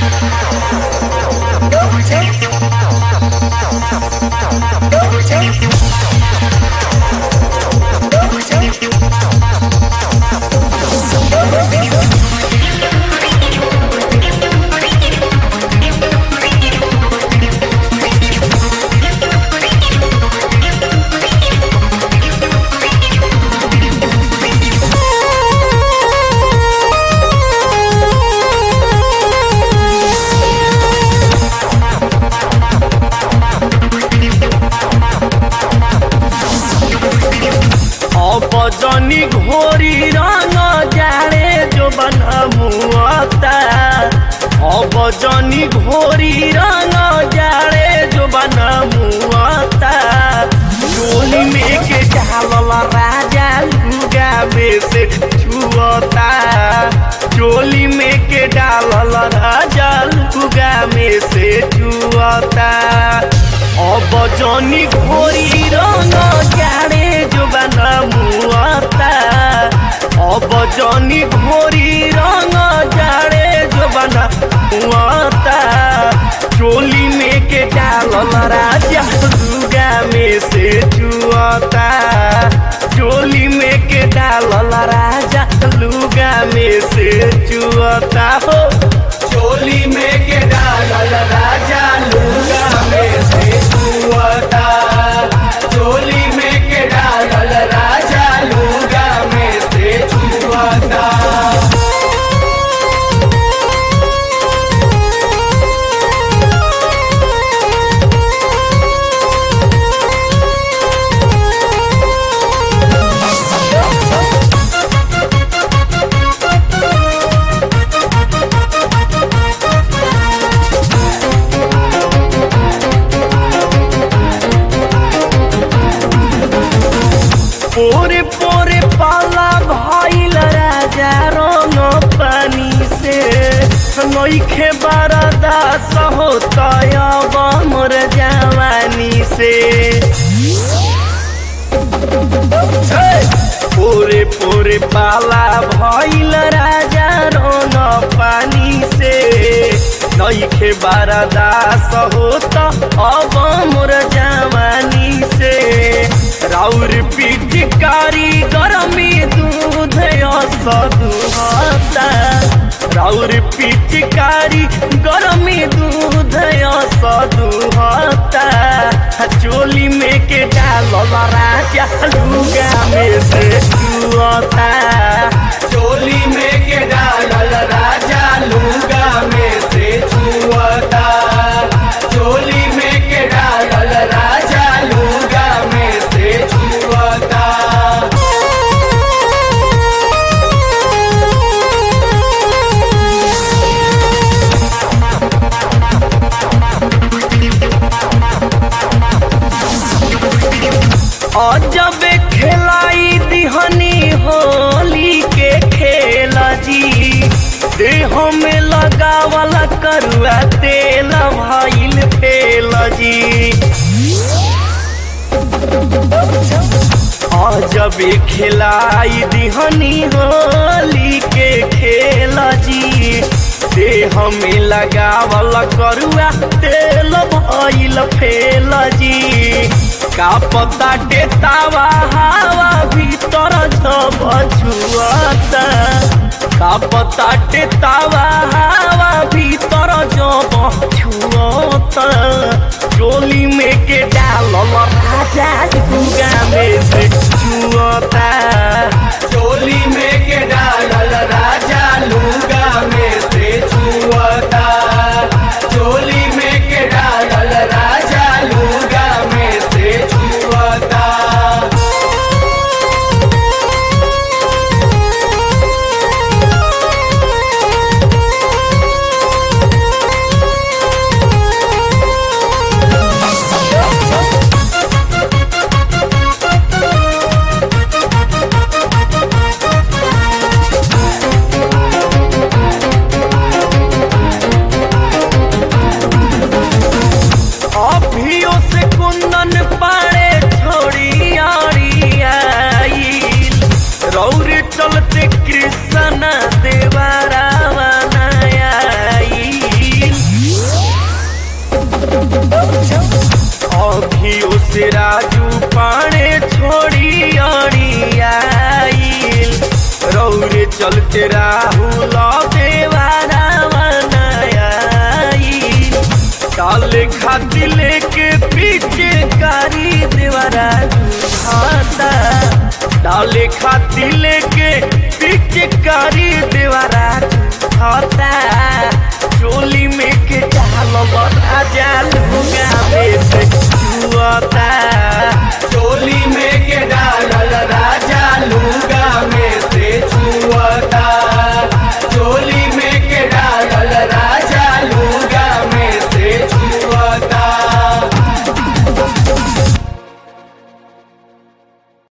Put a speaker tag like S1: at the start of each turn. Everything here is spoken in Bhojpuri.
S1: अब जनी घोरी रंग जाड़े जो बनमुआता अब जनी घोरी रंग जाड़े जो बनमुआता चोली में के डालल राजा लुगा में से छुअता चोली में के डालल राजा लुगा में से छुअता अब जनी घोरी रंग जाड़े जो बनमुआता अब जनी घोरी रंग जाड़े जो बनमुआता चोली में के डालल राजा लुगा में से चुआता चोली में के डालल राजा लुगा में से चुआता हो चोली में के डालल राजा लुगा में से चुआता चोली में के डालल राजा लुगा में से चुआता पोरे पोरे पाला भइल राजा रंग पानी से नइखे बारदा सहोतय मोर जवानी से पोरे पोरे पाला भइल राजा रंग पानी से नइखे बारदा सहोत अब मोर जवानी से राउर पिचकारी गरमी दूध सदुहता राउर पिचकारी गरमी दूध सदुहता चोली में के डालल राजा लुगा में से चुअता चोली में के डालल राजा लुगा में से चुअता चोली में के डालल राजा लुगा में से चुअता अजब खेलाई दिहनी होली के खेल जी देह में लगावल करुआ तेल भइल फेल जी अजब खेलाई दिहनी होली के खेल जी देह में लगावल करुआ तेल भइल फेल जी का पता डेतावा हवा भीतर जब छुआता का पता डेतावा हवा भीतर जब छुआता चोली में के डालल राजा गुगा में से छुआता चोली में के डालल राजा लुगा में से छुआता चोली में के डालल राजा लुगा में से छुआता चलते राहुल देवारा बनाई डाले खाती लेके पीछे कारी देवारा खाता डाले खाती लेके